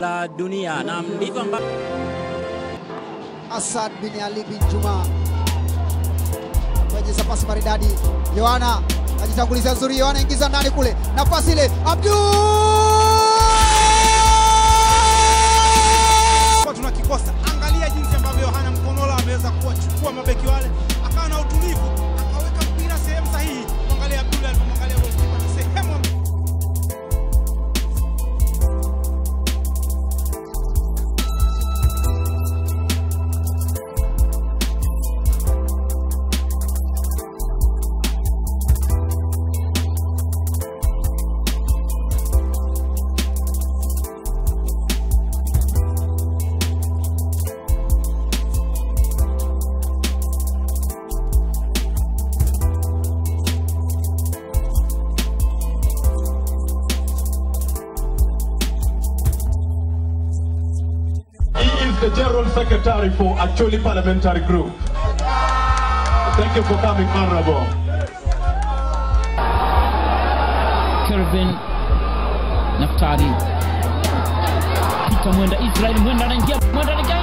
la dunia, na ndivyo ambavyo Asad bin Ali bin Juma kwenye pasi maridadi. Yohana ajitangulizia nzuri, Yohana ingiza ndani kule, nafasi ile Abdul kwa tunakikosa. Angalia jinsi ambavyo Yohana Mkonola ameweza kuwachukua mabeki wale, akawa na utulivu, akaweka mpira sehemu sahihi. Angalia Abdul alipomwangalia golikipa ni sehemu He is the General Secretary for Actually Parliamentary Group. Thank you for coming, Honorable. Kelvin Naftali Pita Mwenda Israel Mwenda anaingia Mwenda anaingia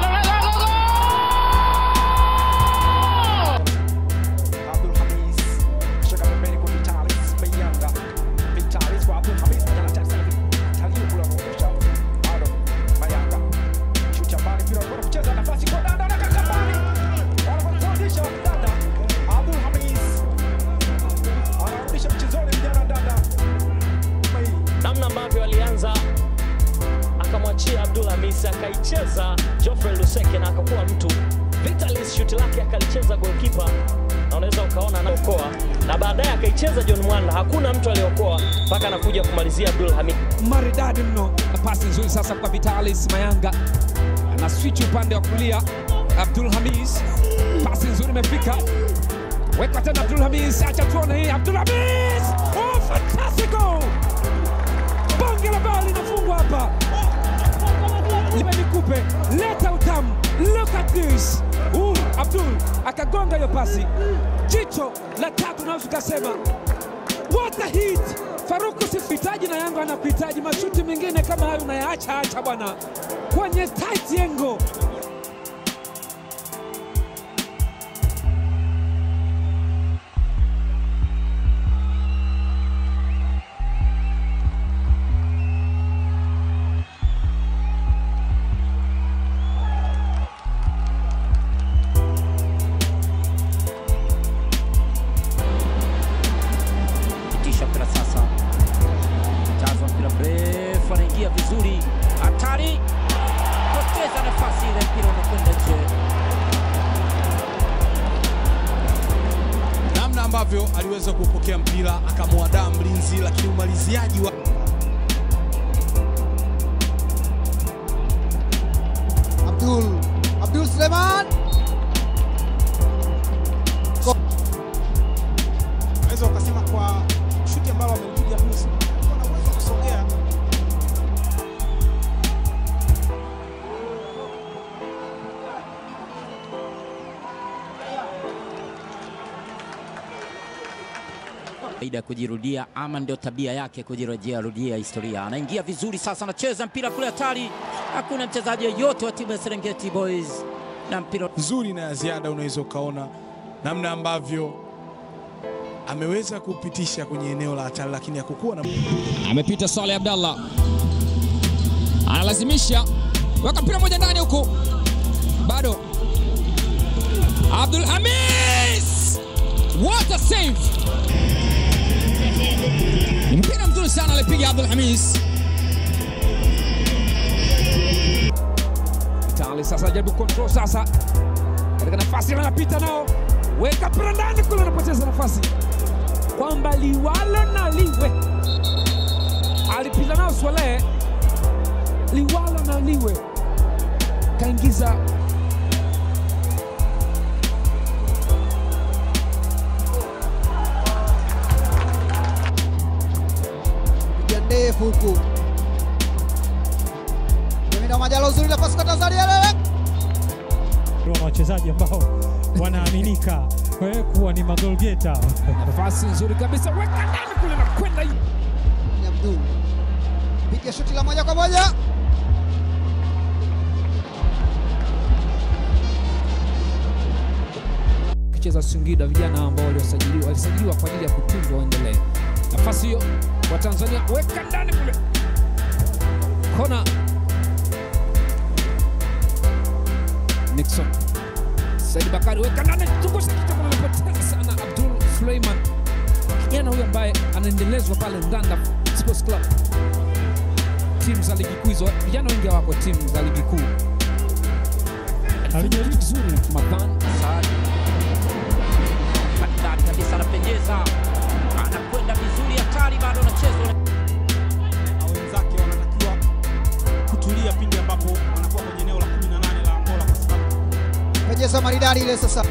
Abdul Hamis shaka pembeni kwa Vitalis Mayanga Vitalis kwa Abdul Hamis moja na tatu sana Vitalis kula kuondosha bado Mayanga shuti mbali mpira kwa kucheza nafasi kwa dada na kakabani wanafundisha dada Abdul Hamis anarudisha mchezoni vijana dada namna ambavyo alianza akamwachia Abdul Hamis akaicheza Geoffrey Luseke na akakuwa mtu Vitalis shuti lake akalicheza goalkeeper na unaweza ukaona anaokoa na baadaye akaicheza John Mwanda, hakuna mtu aliokoa mpaka anakuja kumalizia Abdul Hamid. maridadi mno na pasi nzuri sasa kwa Vitalis Mayanga ana switch upande wa kulia Abdul Hamis pasi nzuri imefika wekwa tena Abdul Hamis acha tuone hii Abdul Hamis oh fantastico bonge la bao linafungwa hapa lipe nikupe leta utamu look at this uh, Abdul akagonga hiyo pasi jicho la tatu naweza ukasema What a hit! Faruku sikuhitaji na Yanga anakuhitaji. Mashuti mengine kama hayo unayaacha acha bwana, kwenye tight angle. pitisha mpira sasa, jazwa mpira mrefu, anaingia vizuri, hatari, poteza nafasi ile, mpira unakwenda nje. namna ambavyo aliweza kupokea mpira akamwadaa mlinzi, lakini umaliziaji wa Abdul Abdul Suleiman unaweza ukasema kwa shuti ambalo amelipiga Musa alikuwa na uwezo wa kusogea Kawaida ya kujirudia ama ndio tabia yake kujirudia rudia historia. Anaingia vizuri sasa, anacheza mpira kule hatari, hakuna mchezaji yeyote wa timu ya Serengeti Boys na mpira nzuri na ya ziada, unaweza ukaona namna ambavyo ameweza kupitisha kwenye eneo la hatari, lakini hakukuwa na Amepita Saleh Abdallah, analazimisha weka mpira moja ndani huku, bado Abdul Hamis, what a save! Ni mpira mzuri sana alipiga Abdul Hamis. Vitali sasa jaribu control sasa katika nafasi ile anapita nao, weka mpira ndani kule, anapoteza nafasi kwamba liwalo na liwe alipita nao Swalehe, liwalo na liwe kaingiza piga ndefu huku Jemina Majalo uzuri la pasi kwa Tanzania lele na wachezaji ambao wanaaminika eh, kuwa ni magolgeta. nafasi nzuri kabisa, weka ndani kule na kwenda ni Abdul piga shuti la moja kwa moja wakicheza Singida, vijana ambao waliosajiliwa walisajiliwa kwa ajili ya kutunzwa waendelee. Nafasi hiyo wa Tanzania weka ndani kule, kona Nixon Said Bakari weka ndani, zungusha kichwa, kama amepoteza sana Abdul Suleiman, kijana huyu ambaye anaendelezwa pale Nganda Sports Club, timu za ligi kuu hizo. Vijana wengi hawako timu za ligi kuu. Alifanya kitu kizuri Mathan Saad. Maridadi kabisa anapenyeza, anakwenda vizuri, hatari bado anachezwa na wenzake wanatakiwa kutulia pindi ambapo wanakuwa kwenye eneo la 18 la Angola kwa sababu Pejeza maridadi ile sasa.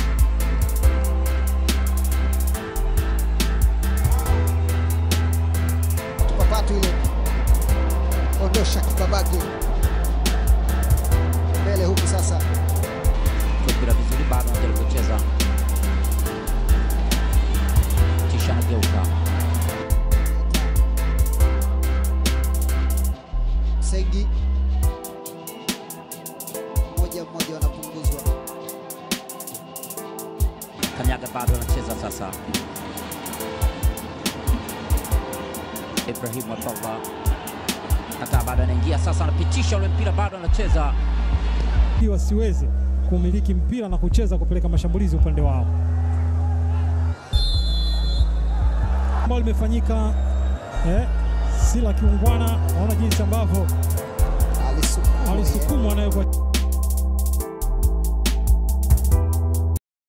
Tupapatu ile. Ondosha kibabage. Mbele huku sasa. mpira vizuri, bado anajaribu kucheza, kisha anageuka Sengi. Moja mmoja wanapunguzwa. Kanyaga bado anacheza sasa. Ibrahim Abdallah hata bado anaingia sasa, anapitisha ule mpira, bado anacheza ili wasiweze kumiliki mpira na kucheza kupeleka mashambulizi upande wao, ambalo limefanyika eh, si la kiungwana. Naona jinsi ambavyo Alisukumwa. alisukumwa nayo kwa